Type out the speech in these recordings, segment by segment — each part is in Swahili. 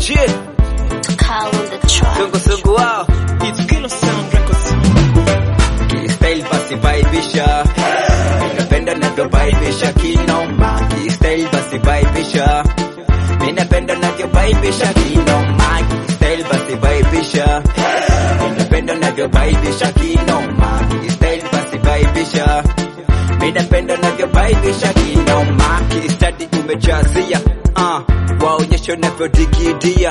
G Call on the track. sungu sungu wao It's Kilo Sound Records. Kistyle basi baibisha Minapenda navyobaibisha kinoma Kistyle basi baibisha Minapenda navyobaibisha kinoma Kistyle basi baibisha Minapenda navyobaibisha kinoma Kistyle basi baibisha Minapenda navyobaibisha kinoma Kistadi umejazia uh, Waonyesho navyodigidia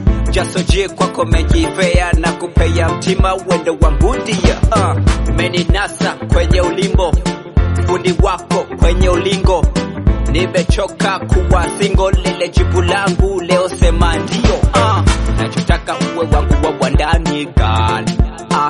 jasoje kwako mejifea na kupea mtima wendo wangu ndia uh, meninasa kwenye ulimbo fundi wako kwenye ulingo nimechoka kuwa singo lile jibu langu leo sema ndio uh, nachotaka uwe wangu wa bwandani gal uh,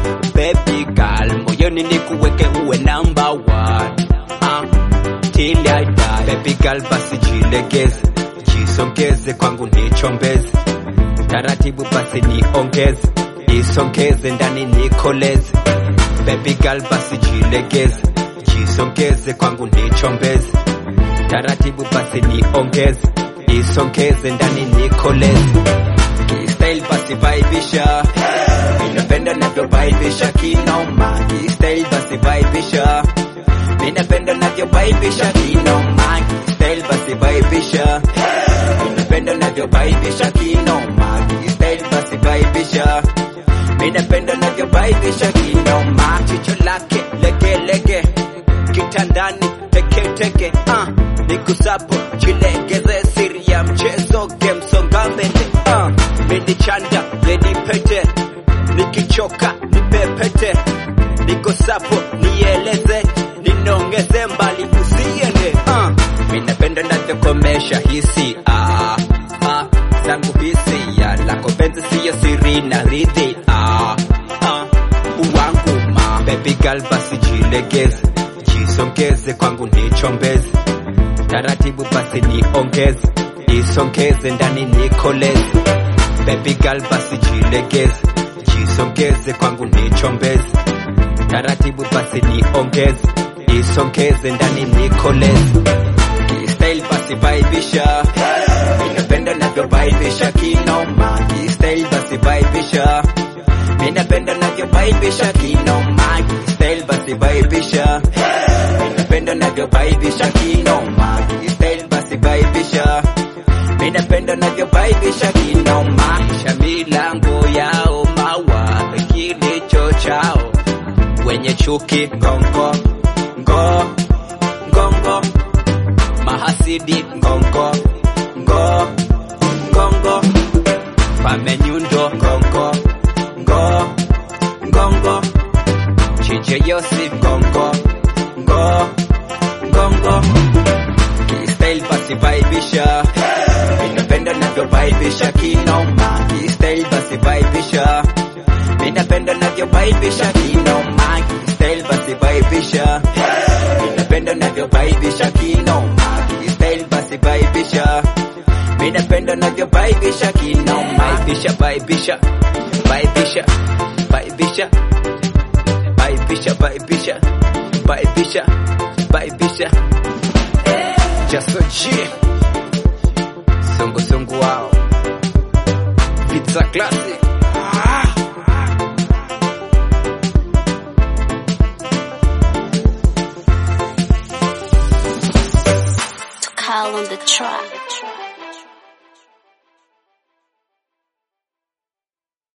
baby gal moyoni nikuweke uwe number one uh, till I die baby gal basi jilegeze jisongeze kwangu nichombeze taratibu basi niongeze isongeze ndani nikoleze baby girl basi jilegeze jisongeze kwangu nichombeze taratibu basi niongeze isongeze ndani nikoleze kistyle basi baibisha minapenda navyobaibisha kinoma kistyle basi baibisha minapenda navyobaibisha kinoma kistyle basi baibisha minapenda navyobaibisha kinoma kistyle basi baibisha minapenda navyobaibisha kinoma chicho lake legelege kitandani teketeke uh, nikusapo jilegeze siri ya mchezo gemsonga mbele uh, minichanda lenipete nikichoka nipepete niko sapo nieleze ninongeze mbali usiende uh, minapenda navyokomesha hisi ah, ah, zangu hisi ya lako penzi siyo siri na ridhi ah, ah, uwangu ma baby girl basi jilegeze jisongeze kwangu nichombeze taratibu basi niongeze isongeze ndani nikoleze baby girl basi jilegeze jisongeze kwangu nichombeze taratibu basi niongeze isongeze ndani nikoleze kistyle basi baibisha minapenda navyobaibisha kinoma kistyle basi baibisha minapenda navyobaibisha kinoma kistyle basi baibisha minapenda navyobaibisha kinoma kistyle basi baibisha minapenda navyobaibisha kinoma isha milango yao mawa kilicho chao wenye chuki ngongo ngo ngongo mahasidi ngongo ngo ngongo pamenyundo ngongo ngo ngongo chiche yosi ngongo ngo ngongo kistyle basi baibisha minapenda navyobaibisha kinoma kistyle basi baibisha minapenda navyobaibisha kinoma kistyle basi baibisha minapenda navyobaibisha kinoma kistyle basi baibisha minapenda navyobaibisha kinoma baibisha baibisha baibisha baibisha baibisha baibisha baibisha baibisha jasoji sungu sungu wao pizza classic Call on the track.